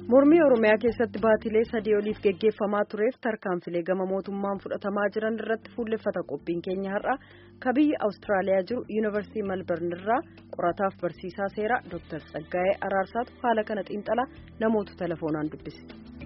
mormii oromiyaa keessatti baatilee sadii oliif geggeeffamaa tureef tarkaanfilee gama mootummaan fudhatamaa jiran irratti fuulleffata qophiin keenya har'a ka biyya awustiraaliyaa jiru yuunivarsiitii malbarn irraa qorataaf barsiisaa seeraa dooktar tsaggaa'ee araarsaatu haala kana xiinxalaa namoota telefoonaan dubbise.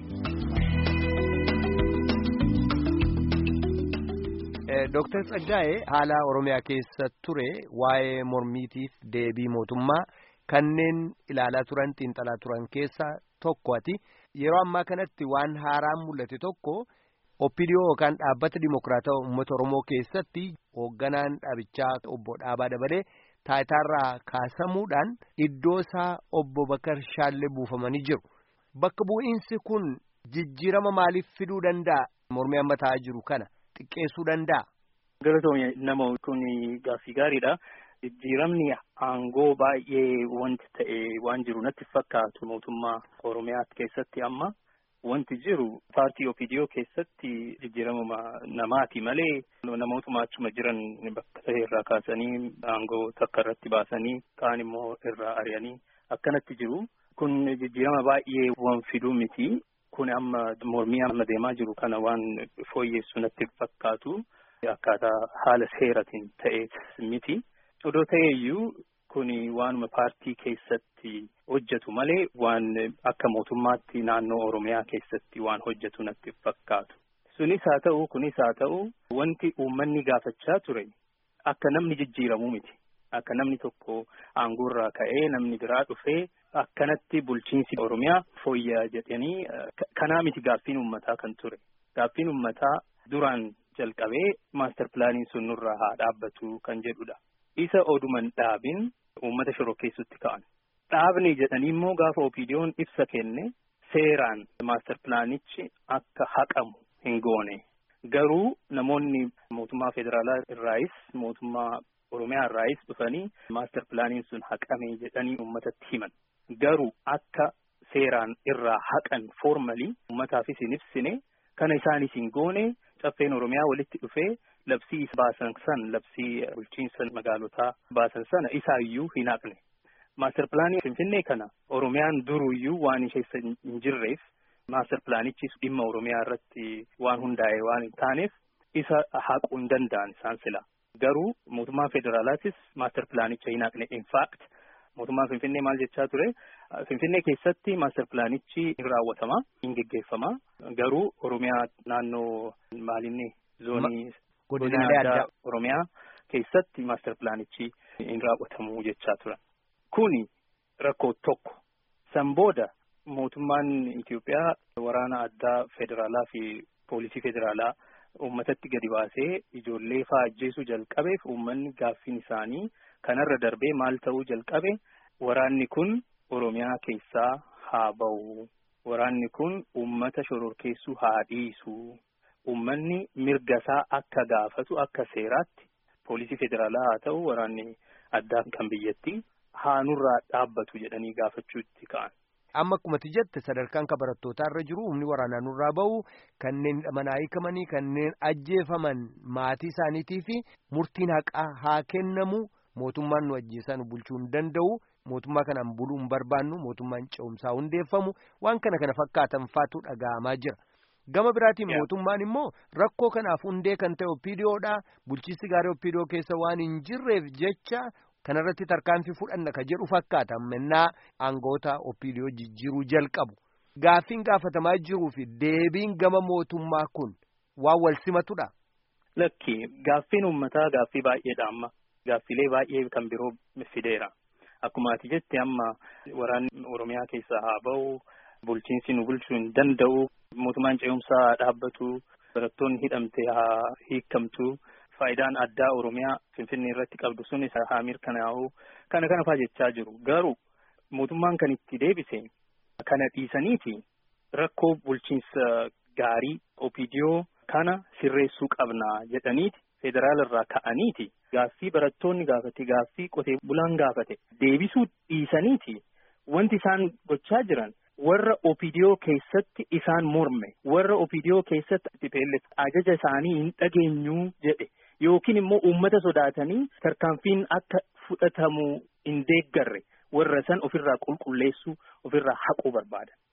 Dooktar Tsaggaa'ee haala Oromiyaa keessa ture waa'ee mormiitiif deebii mootummaa kanneen ilaalaa turan xiinxalaa turan keessaa tokko ati yeroo ammaa kanatti waan haaraan mul'ate tokko oppidiyoo yookaan dhaabbata dimokiraatawaa uummata Oromoo keessatti hoogganaan dhaabichaa obbo Dhaabaa Dabalee taayitaarraa kaasamuudhaan iddoo isaa obbo Bakar Shaallee buufamanii jiru. Bakka bu'iinsi kun jijjiirama maaliif fiduu danda'a? Mormii amma ta'aa jiru kana. xiqqeessuu danda'a. Galatoomii nama kun gaaffii gaariidha. Jijjiiramni aangoo baay'ee wanti ta'e waan jiru natti fakkaatu mootummaa Oromiyaa keessatti amma wanti jiru paartii OPDO keessatti jijjiirama namaati malee namootuma achuma jiran bakka ta'e irraa kaasanii aangoo takka irratti baasanii kaan immoo irraa ari'anii akkanatti jiru. Kun jijjiirama baay'ee waan fiduu miti. Kun amma mormii amma deemaa jiru kana waan fooyyessu natti fakkaatu akkaataa haala seeratiin ta'e miti. Odoo ta'eeyyuu kun waanuma paartii keessatti hojjetu malee waan akka mootummaatti naannoo Oromiyaa keessatti waan hojjetu natti fakkaatu. Sunis haa ta'u kunis haa ta'u wanti uummanni gaafachaa ture akka namni jijjiiramuu miti. Akka namni tokko aangoorraa ka'ee namni biraa dhufee akkanatti bulchiinsi Oromiyaa fooyyaa jedhanii kanaa miti gaaffiin uummataa kan ture. Gaaffiin uummataa duraan jalqabee maastar pilaaniin sun nurraa haa dhaabbatu kan jedhudha. Isa oduman dhaabin uummata shorokkeessutti ka'an. Dhaabni jedhanii immoo gaafa opiidiyoon ibsa kenne seeraan maastar pilaanichi akka haqamu hin goone. Garuu namoonni mootummaa federaalaa irraayis mootummaa Oromiyaa irraayis dhufanii maastar pilaaniin sun haqame jedhanii uummatatti himan. Garuu akka seeraan irraa haqan foormalii uummataafis hin ibsine kana isaanis hin goone caffeen Oromiyaa walitti dhufee labsii baasan san labsii bulchiinsa magaalotaa baasan sana isaayyuu hin haqne. Maastar pilaanii Finfinnee kana Oromiyaan duruyyuu waan ishee hin jirreef maastar pilaanichis dhimma Oromiyaa irratti waan hundaa'e waan hin taaneef isa haquu hin danda'an isaan sila. Garuu mootummaan federaalaatis maastar pilaanicha hin haqne. In fact mootummaan Finfinnee maal jechaa ture? Finfinnee keessatti maastar pilaanichi hin raawwatama, hin geggeeffama. Garuu Oromiyaa naannoo maalinni zoonii godinaalee addaa Oromiyaa keessatti maastar pilaanichi hin raawwatamu jechaa turan. Kuni rakkoo tokko. San booda mootummaan Itoophiyaa waraana addaa federaalaa fi poolisii federaalaa uummatatti gadi baasee ijoollee fa'aa ajjeesuu jalqabeef uummanni gaaffiin isaanii kanarra darbee maal ta'uu jalqabe waraanni kun Oromiyaa keessaa haa ba'u. Waraanni kun uummata shororkeessuu haa dhiisu. Uummanni mirga isaa akka gaafatu akka seeraatti poolisii federaalaa haa ta'u waraanni addaa kan biyyattii haa nurraa dhaabbatu jedhanii gaafachuutti ka'an. Amma akkuma jette sadarkaan kan barattootaa irra jiru humni waraanaa nurraa ba'u kanneen hidhamanii hiikamanii kanneen ajjeefaman maatii isaaniitii fi murtiin haqaa haa kennamu mootummaan nu ajjeesaa nu bulchuu hin danda'u mootummaa kanaan buluu hin barbaannu mootummaan ce'umsaa hundeeffamu waan kana kana fakkaatan faatu dhaga'amaa jira. Gama biraatiin mootummaan immoo rakkoo kanaaf hundee kan ta'e oppiidiyoodha bulchiinsi gaarii oppiidiyoo keessa waan hin jirreef jecha. kanarratti tarkaanfii fudhanna ka jedhu fakkaata mannaa aangoota oppiidiyoo jijjiiruu jalqabu gaaffiin gaafatamaa jiruu fi deebiin gama mootummaa kun waan wal simatudha. Lakki gaaffiin uummataa gaaffii baay'eedha amma gaaffilee baay'ee kan biroo fideera akkuma ati jette amma waraanni oromiyaa keessaa haa ba'u bulchiinsi nu bulchuu hin danda'u mootummaan ce'umsaa haa dhaabbatu barattoonni hidhamte haa hiikamtu. Faayidaan addaa Oromiyaa Finfinnee irratti qabdu sunis haa mirkanaa'u kana kana fa'aa jechaa jiru. Garuu mootummaan kan itti deebise kana dhiisaniiti rakkoo bulchiinsa gaarii opidiyoo kana sirreessuu qabna jedhaniiti federaala irraa ka'aniiti gaaffii barattoonni gaafate gaaffii qotee bulaan gaafate deebisuu dhiisaniiti wanti isaan gochaa jiran. warra opidiyoo keessatti isaan morme warra opidiyoo keessatti TPLF ajaja isaanii hin dhageenyu jedhe yookiin immoo uummata sodaatanii tarkaanfiin akka fudhatamu hin deeggarre warra san ofirraa qulqulleessuu ofirraa haquu barbaadan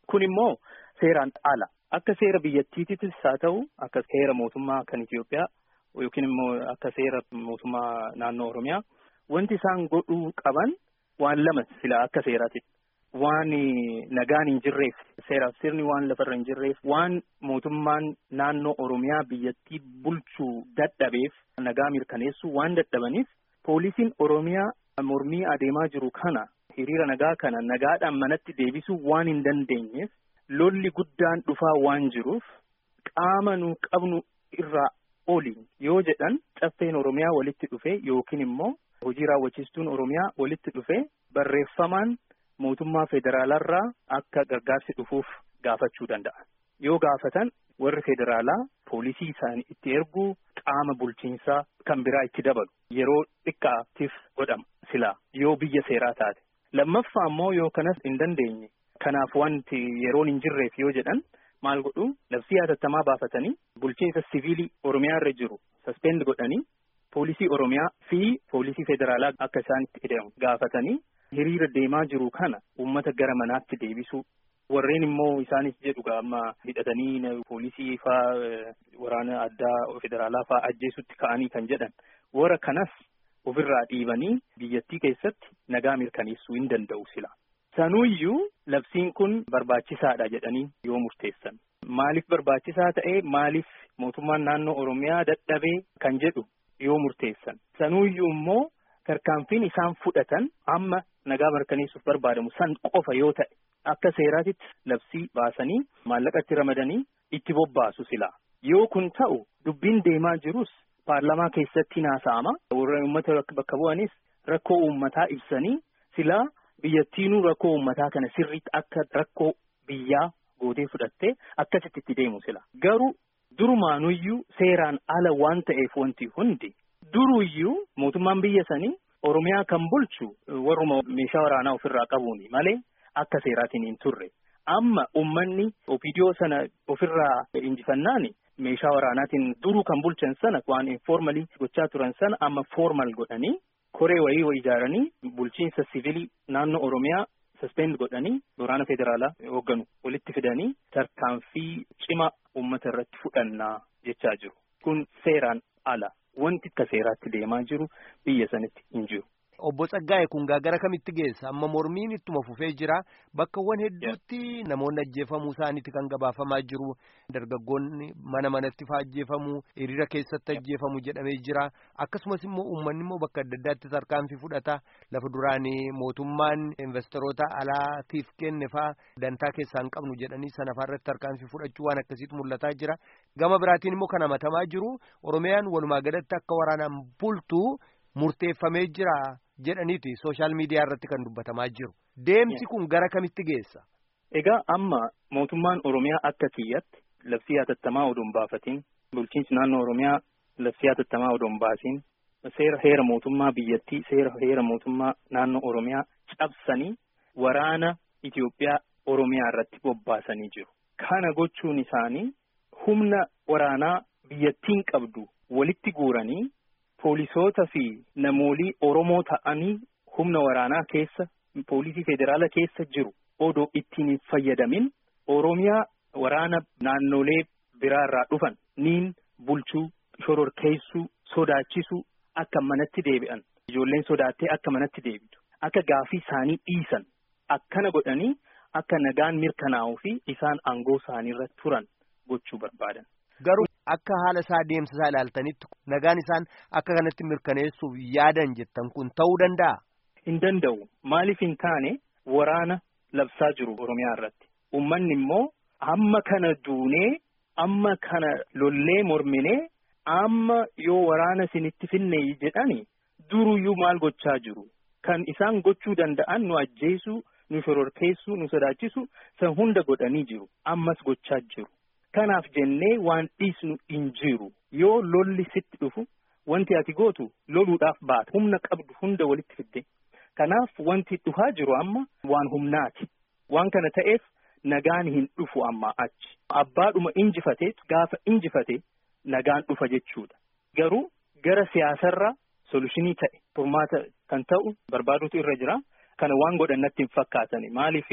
kun immoo seeraan ala akka seera biyyattiittis haa ta'u akka seera mootummaa kan Itoophiyaa yookiin immoo akka seera mootummaa naannoo Oromiyaa wanti isaan godhuu qaban waan lama sila akka seeraatti waan nagaan hin jirreef seeraaf sirni waan lafarra hin jirreef waan mootummaan naannoo Oromiyaa biyyattii bulchuu dadhabeef nagaa mirkaneessuu waan dadhabaniif poolisiin Oromiyaa mormii adeemaa jiru kana hiriira nagaa kana nagaadhaan manatti deebisuu waan hin dandeenyeef lolli guddaan dhufaa waan jiruuf qaama nu qabnu irraa oliin yoo jedhan caffeen Oromiyaa walitti dhufe yookiin immoo hojii raawwachiistuun Oromiyaa walitti dhufe barreeffamaan mootummaa federaalarraa akka gargaarsi dhufuuf gaafachuu danda'a. Yoo gaafatan warri federaalaa poolisii isaanii itti erguu qaama bulchiinsaa kan biraa itti dabalu yeroo xiqqaatiif godhama silaa yoo biyya seeraa taate. Lammaffaa immoo yoo kanas hin dandeenye kanaaf wanti yeroon hin jirreef yoo jedhan maal godhu labsii hatattamaa baafatanii bulchiinsa siviilii Oromiyaa irra jiru saspend godhanii poolisii Oromiyaa fi poolisii federaalaa akka isaan itti hidhamu gaafatanii hiriira deemaa jiru kana uummata gara manaatti deebisuu warreen immoo isaanis jedhu amma hidhatanii poolisii faa waraana addaa federaalaa faa ajjeesutti ka'anii kan jedhan warra kanas ofirraa dhiibanii biyyattii keessatti nagaa mirkaneessuu hin danda'u sila. Sanuuyyuu labsiin kun barbaachisaadha jedhanii yoo murteessan. Maaliif barbaachisaa ta'ee maaliif mootummaan naannoo Oromiyaa dadhabee kan jedhu yoo murteessan. Sanuuyyuu immoo tarkaanfiin isaan fudhatan amma nagaa mirkaneessuuf barbaadamu san qofa yoo ta'e akka seeraatitti labsii baasanii maallaqa itti ramadanii itti bobbaasu sila. Yoo kun ta'u dubbiin deemaa jirus paarlamaa keessatti haasa'ama. Warra uummata bakka bu'anis rakkoo uummataa ibsanii silaa biyyattiinuu rakkoo uummataa kana sirriitti akka rakkoo biyyaa gootee fudhattee akkasitti itti deemu sila. Garuu durumaanuyyuu seeraan ala waan ta'eef wanti hundi duruyyuu mootummaan biyya sanii Oromiyaa kan bulchu warruma meeshaa waraanaa ofirraa qabuuni malee akka seeraatiin hin turre. Amma uummanni opiidiyoo sana ofirraa injifannaani meeshaa waraanaatiin duruu kan bulchan sana waan informalii gochaa turan sana amma formal godhanii koree wayii ijaaranii bulchiinsa siviilii naannoo Oromiyaa suspend godhanii waraana federaalaa hoogganu walitti fidanii tarkaanfii cima uummata irratti fudhannaa jechaa jiru. Kun seeraan ala. Wanti akka seeraatti deemaa jiru biyya sanitti hin jiru. Obbo Tsaggaa'e kun gara kamitti geessa? Amma mormiin ittuma fufee jira. Bakkawwan hedduutti namoonni ajjeefamuu isaaniiti kan gabaafamaa jiru. Dargaggoonni mana manatti fa'aa ajjeefamuu, hiriira keessatti ajjeefamuu jedhamee jira. Akkasumas immoo uummanni immoo bakka adda addaatti tarkaanfii fudhata. Lafa duraan mootummaan investoroota alaatiif kenne fa'aa dantaa keessaa hin qabnu jedhanii sana irratti tarkaanfii fudhachuu waan akkasiitu mul'ataa jira. Gama biraatiin immoo kan hamatamaa jiru Oromiyaan walumaa galatti akka waraanaan bultu murteeffamee jira jedhaniiti sooshaal miidiyaa irratti kan dubbatamaa jiru. Deemsi kun gara kamitti geessa? Egaa amma mootummaan Oromiyaa akka kiyyatti labsii hatattamaa odoo hin baafatiin bulchiinsi naannoo Oromiyaa labsii hatattamaa odoo hin baasiin seera heera mootummaa biyyattii seera heera mootummaa naannoo Oromiyaa cabsanii waraana Itoophiyaa Oromiyaa irratti bobbaasanii jiru. Kana gochuun isaanii humna waraanaa biyyattiin qabdu walitti guuranii poolisoota fi namoolii Oromoo ta'anii humna waraanaa keessa poolisii federaala keessa jiru odoo ittiin hin fayyadamin Oromiyaa waraana naannolee biraa irraa dhufan niin bulchuu shororkeessuu sodaachisuu akka manatti deebi'an ijoolleen sodaattee akka manatti deebitu akka gaafii isaanii dhiisan akkana godhanii akka nagaan mirkanaa'uu fi isaan aangoo isaaniirra turan gochuu barbaadan. Garuu akka haala isaa deemsa isaa ilaaltanitti nagaan isaan akka kanatti mirkaneessuuf yaadan jettan kun ta'uu danda'a. Hin danda'u maaliif hin taane waraana labsaa jiru Oromiyaa irratti uummanni immoo amma kana duunee amma kana lollee morminee amma yoo waraana isinitti finne jedhani duruyyuu maal gochaa jiru kan isaan gochuu danda'an nu ajjeesuu nu shororkeessuu nu sodaachisu san hunda godhanii jiru ammas gochaa jiru. Kanaaf jennee waan dhiisnu hin jiru yoo lolli sitti dhufu wanti ati gootu loluudhaaf baata humna qabdu hunda walitti fidde kanaaf wanti dhufaa jiru amma waan humnaati waan kana ta'eef nagaan hin dhufu amma achi abbaadhuma injifate gaafa injifate nagaan dhufa jechuudha garuu gara siyaasarra solushinii ta'e furmaata kan ta'u barbaadutu irra jira kana waan godhan natti hin fakkaatani maaliifi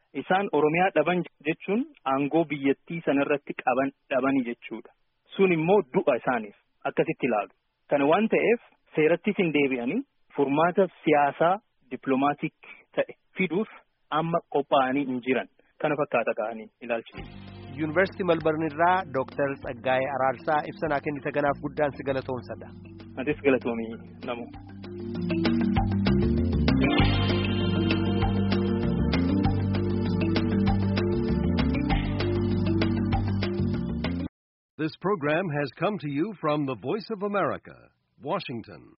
isaan oromiyaa dhaban jechuun aangoo biyyattii sanarratti qaban dhabani jechuudha sun immoo du'a isaaniif akkasitti ilaalu kana waan ta'eef seerattis hin deebi'anii furmaata siyaasaa dippiloomaatiik ta'e fiduuf amma qophaa'anii hin jiran kana fakkaata ka'anii ilaalchise. yuunivarsiitii malbarn irraa dooktar Tsaggaayee Araarsaa ibsanaa kennite kanaaf guddaan si galatoomsadha. Atis galatoomii namoo. This program has come to you from the Voice of America, Washington.